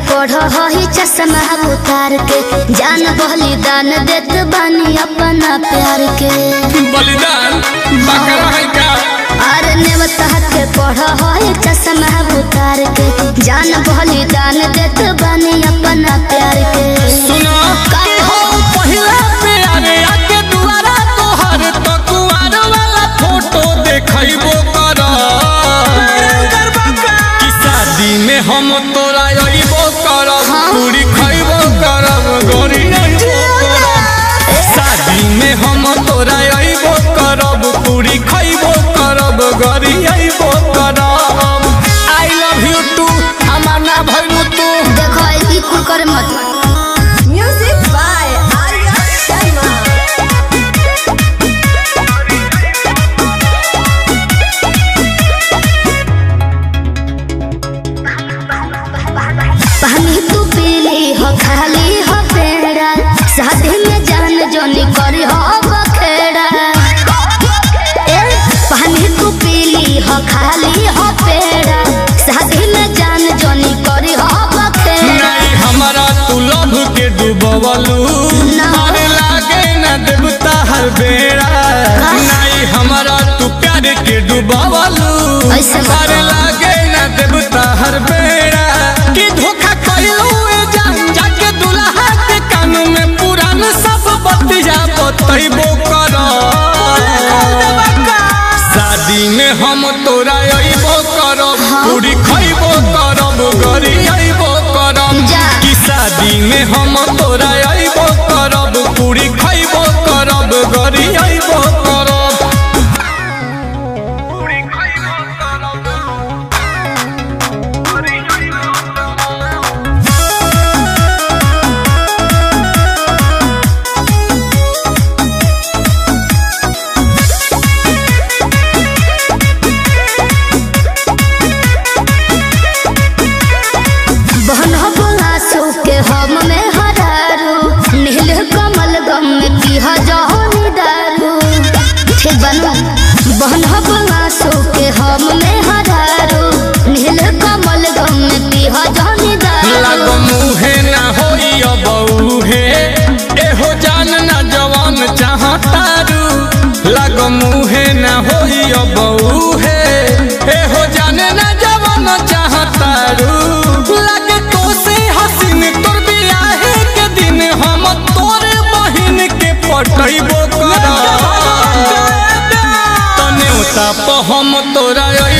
पढ़ ही चश्मा उतार के जान बलिदान देत बानी अपना प्यार के बलिदान बकरा है का अरे नेवता के पढ़ ही चश्मा उतार के जान बलिदान देत बानी अपना प्यार के सुनो कि हो पहिला प्यारे आके दुआरा तोहर तो कुआर वाला फोटो देखैबो कर कि शादी में हम तोरा अइबो करब पूरी खइबो करब गोरी अइबो करब शादी में हम तोरा अइबो करब पूरी खइबो करब गोरी अइबो करब आई लव यू टू हमार ना भइलू तू देखो ई कुल करे मत Music by Arya Sharma. पानी तू पीली हो खाली हो पेड़ा शादी में जान जोनी करी हो बखेड़ा ए, पानी तू पीली हो खाली हो पेड़ा शादी में जान जोनी करी हो बखेड़ा नहीं हमारा तू लभ के डूबवलू ना। अरे लागे न देवता हर बेड़ा नहीं हमारा तू प्यार के डूबवलू ऐसे मत अरे लागे न देवता हर बेड़ा कि धोखा कइलू ए जान जाके दुल्हा के कान में पुरान सब बतिया बतैबो कर शादी में हम तोरा अइबो करब पूरी खइबो करब गरी अइबो करब जा। कि शादी में हम तोरा अइबो करब पूरी खइबो करब गरी अइबो करब बहन आंसू के हम में हरारू नील कमल गम में पीह जहनी दारू ठीक बनू बहन आंसू के हम में हरारू नील कमल गम में पीह जहनी लाग दारू मुहे ना होई अब उहे एहो जान ना जवान चाहतारू लाग मुहे ना होई अब उहे एहो जान ना जवान चाहतारू लागे तो से हसीन तोर बियाहे के दिन हम तोरे बहिन के पटैबो कर तने उता प हम तोरा